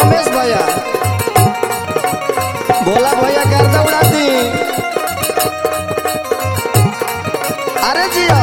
रमेश भैया भोला भैया गर्दा उड़ा दी अरे जियो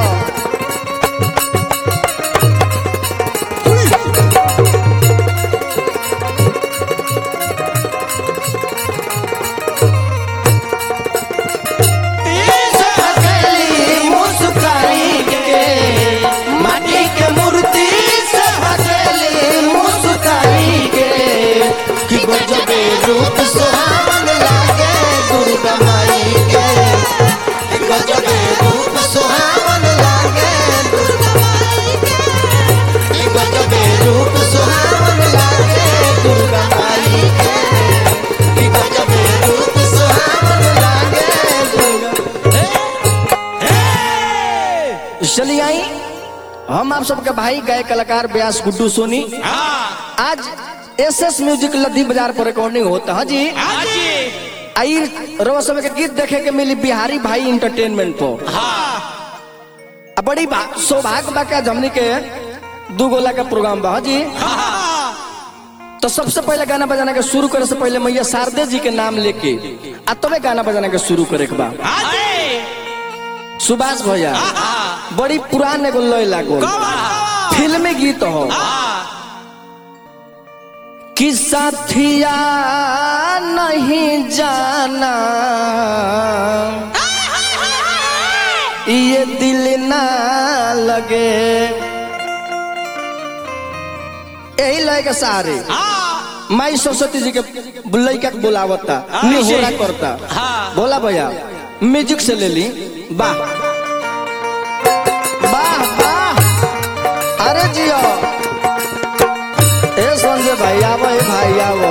मुस्काई के माटी के मूर्ति से हंसली मुस्काई के कि गजबे रूप सुहावन लागे दुर्गा माई के कि गजबे रूप सुहावन लागे दुर्गा माई के कि गजबे रूप सुहावन लागे दुर्गा माई के कि गजबे रूप सुहावन लागे दुर्गा चलिए आई हम आप सबके भाई गायक कलाकार व्यास गुड्डू सोनी आज एस एस म्यूजिक लद्दी बाजार पर रिकॉर्डिंग होता है जी आई रोज समय के गीत देखे के मिली बिहारी भाई इंटरटेनमेंट पर आ बड़ी बा- सौभाग्य बा का हमनी के दू गोला का प्रोग्राम बा हाँ जी तो सबसे पहले गाना बजाना के शुरू करे से पहले मैया शारदे जी के नाम लेके आ तबे गाना बजाना के शुरू करे के बा सुभाष भैया बड़ी पुरान एगो लय लागल फिल्मी गीत हो कि साथिया नहीं जाना ये दिल ना लगे यही लय के सारे माई सरस्वती जी के लड़का के बुलावता निहोरा करता बोला भैया म्यूजिक से ले ली वाह वाह वाह अरे जियो ए संजय भाई आवो ए भाई आवो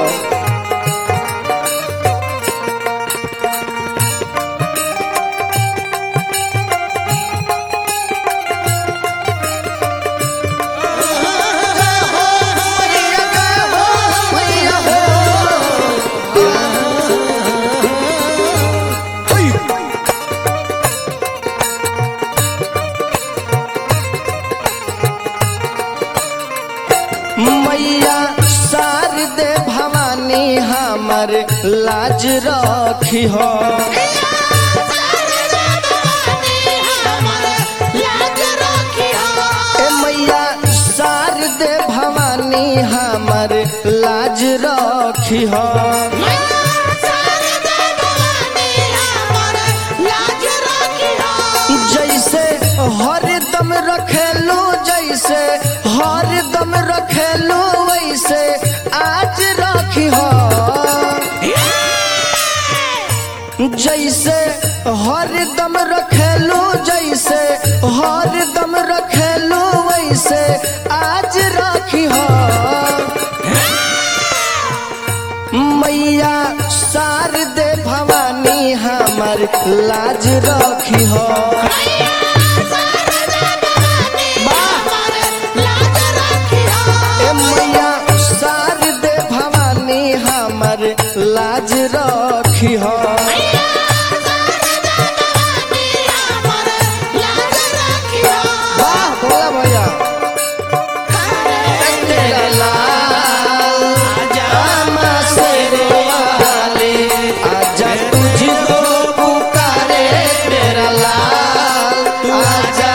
मैया शारदे भवानी हमर लाज रखी हो ए मैया शारदे भवानी हमर लाज रखी हो जैसे हरदम रखेलू जैसे हरदम रखेलू वैसे आज रखी हो जैसे हरदम रखेलू जैसे हरदम रखेलू वैसे आज रखी हो मैया शारदे भवानी हमर लाज रखी हो ए मैया शारदे भवानी हमर लाज रखी हो वाह भोला भैया तेरा लाल आमा शेरे वाले, आजा तुझको पुकारे तेरा लाल आजा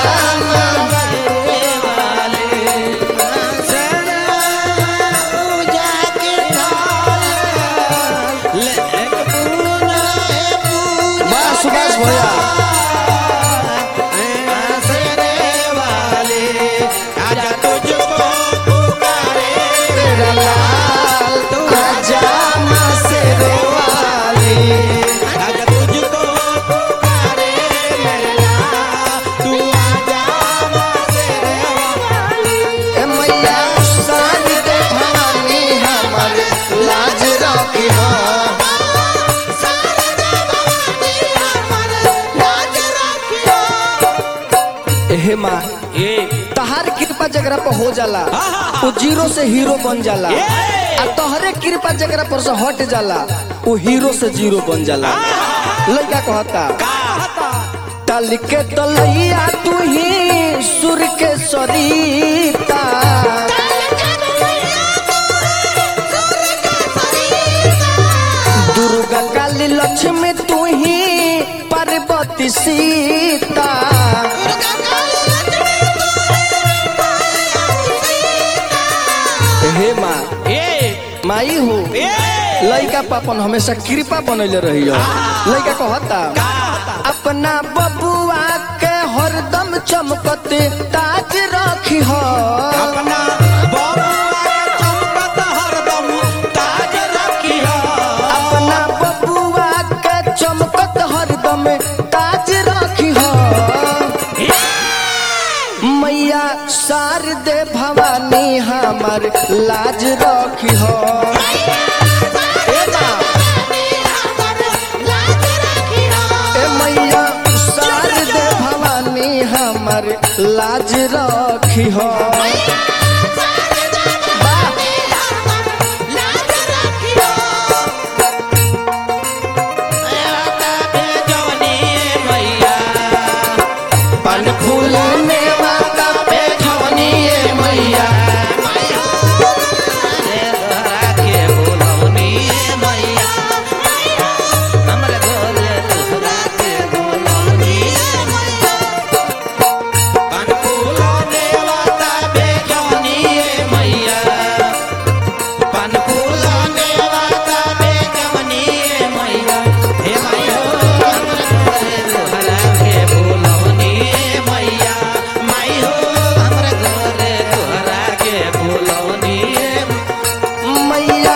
वाह सुभाष भैया तेरा लाल आजा माँ शेरे वाली ए मैया शारदे भवानी हमर लाज रखी हो हे माँ तहार कृपा जगरा पर हो जाला वो जीरो से हीरो बन जाला आ तोहरे कृपा जगरा पर से हट जाला वो हीरो से जीरो बन जाला लड़का कहता तल के तलैया तू ही सुर के सरीता काली लक्ष्मी तू ही पार्वती सीता हे माँ ए माई हो ए लड़का पापन हमेशा कृपा बनैले रही लड़का कहता अपना बबुआ के हरदम चमकते ताज रखी हो अपना बबुआ चमकत हरदम ताज रखिया अपना बबुआ के चमकत हरदम ताज रखी हो मैया शारदे भवानी हमार लाज रखी हो ए माँ, ए मैया शारदे भवानी हमार लाज रखी हो जवनी मैया पन फूल मेवा का पे ठवनी ए मैया के बोलौनी मैया हमरा घर तोहरा के बोलौनी पान फूल देवता बेजवनी मैया पान फूल देवता बेजवनी मैया हे मैया हमरा के बोलौनी मैया माई हो हमरा घर तोहरा के बोलौनी मैया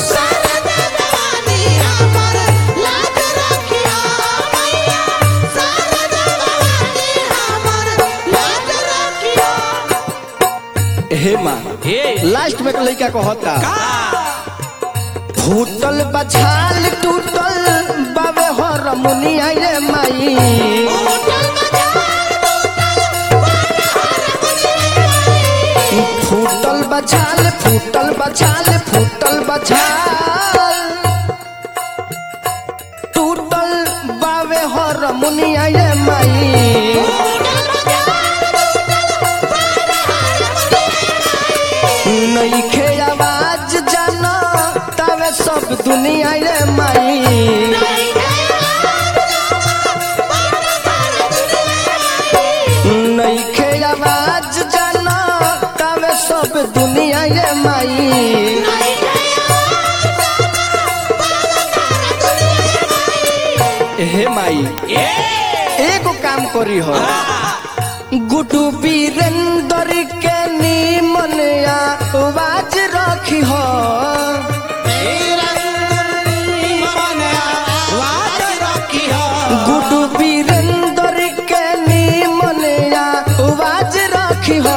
हे माँ हे लास्ट में लड़का कहता का फूटल बछाल टूटल बाबे हर मुनिया रे माई फूटल बछाल फूटल बछाल फूटल बछाल टूटल बाबे हर मुनिया रे माई नईखे आवाज जाना तवे सब दुनिया रे माई नईखे आवाज जाना तवे सब दुनिया रे माई हे माई ए एगो काम करी हो गुडू वीरेंद्र के नीमन आवाज रखी हो गुडू वीरेंद्र के नीमन आवाज रखी हो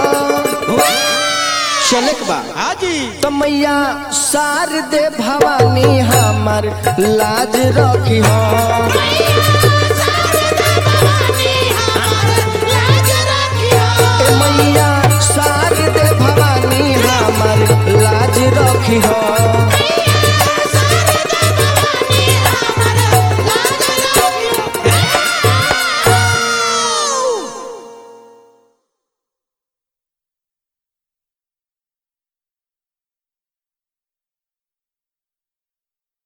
चलक बा हाजी तो मैया शारदे भवानी हमार लाज रखी हो ए मैया शारदे भवानी हमार लाज रखी हो